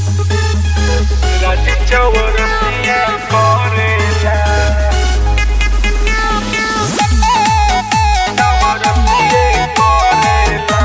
चौरसिया करेला चौरसिया करेला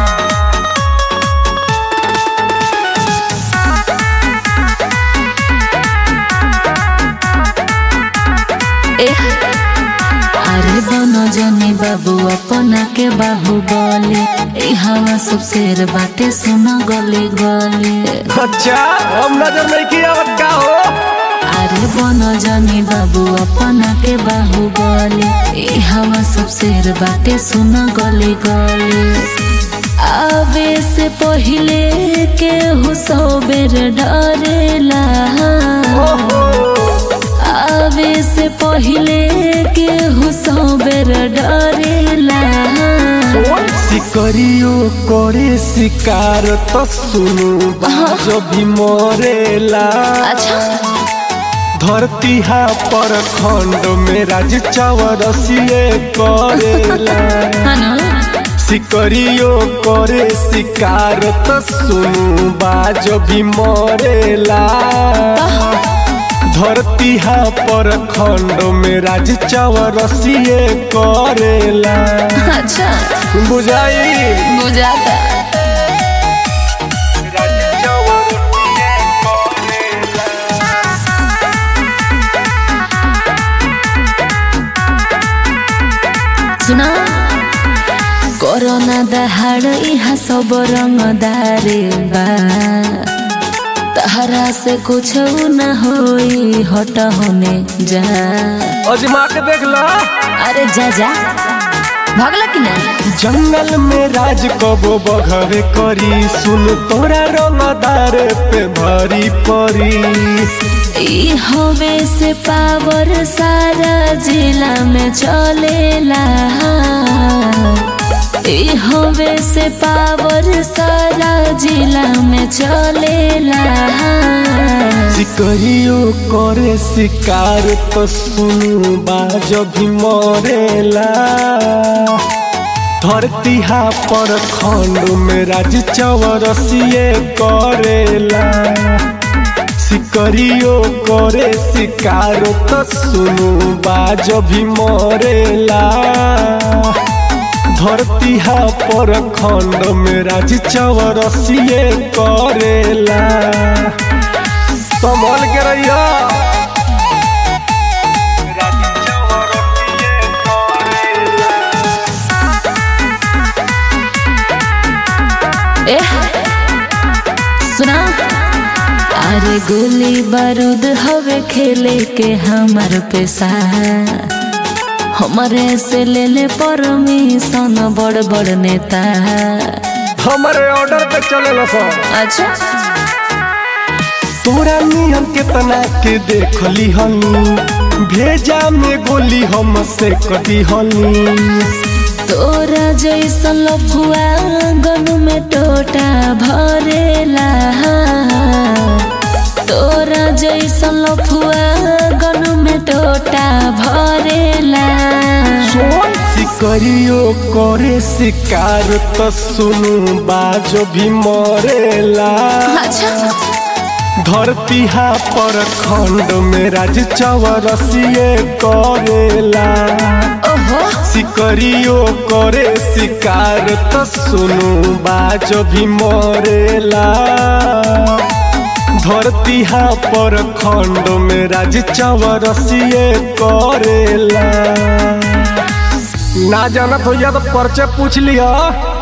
एह, अरे बन जनी बाबू अपना के बाहु बोले ए हवा सब शेर बाटे सुना गली गली अच्छा हम नजर नहीं किया का हो अरे बन जनी बाबू अपना के बाहु बोले ए हवा सब शेर बाटे सुना गली गली आवे से पहिले के हुसो बेर डरेला आवे से पहिले के हुसो बेर डरेला सिकरियो करे शिकार तो सुनु बाजो भी मरेला अच्छा धरती हा पर खंड में राज चौरसिए करेला हनु सिकरियो करे शिकार तो सुनु बाजो भी मरेला धरती हा पर खंड में राज चौरसिए करेला अच्छा बुझाई बुझाता सुना कोरोना दहाड़ इहा सब रंगदारे बा तहरा से कुछ न होई हट होने जा अजमा के देख ला अरे जा जा भगला कि नहीं जंगल में राज कबो बघवे करी सुन तोरा रंगदार पे भारी परी ई हवे से पावर सारा जिला में चलेला ई हवे से पावर सारा जिला में चलेला सिकरियो करे शिकार तो सुन बाजो भी मरेला धरती हा पर खंड में राज चौरसिए करेला सिकरियो करे शिकार तो सुनु बाजो भी मरेला धरती हा पर खंड में राज चौरसिए करेला संभल के रहिया एह सुना अरे गोली बारूद हवे खेले के हमार पेशा हमारे से ले ले परमिशन बड़ बड़ नेता हमारे ऑर्डर पे चले सब अच्छा तोरा नियम केतना के देखली हनी भेजा में गोली हम से कटी हनी तोरा जैसन लफुआ गनु में टोटा भरेला तोरा जैसन लफुआ गनु में टोटा भरेला सिकरियो करे शिकार तो सुनु बाजो भी मरेला अच्छा धरती हा पर खंड में राज चौरसिए करेला ओहो सिकरियो करे शिकार तो सुनु बाजो भी मरेला धरती हा पर खंड में राज चौरसिए करेला ना जानत हो तो पर्चे पूछ लिया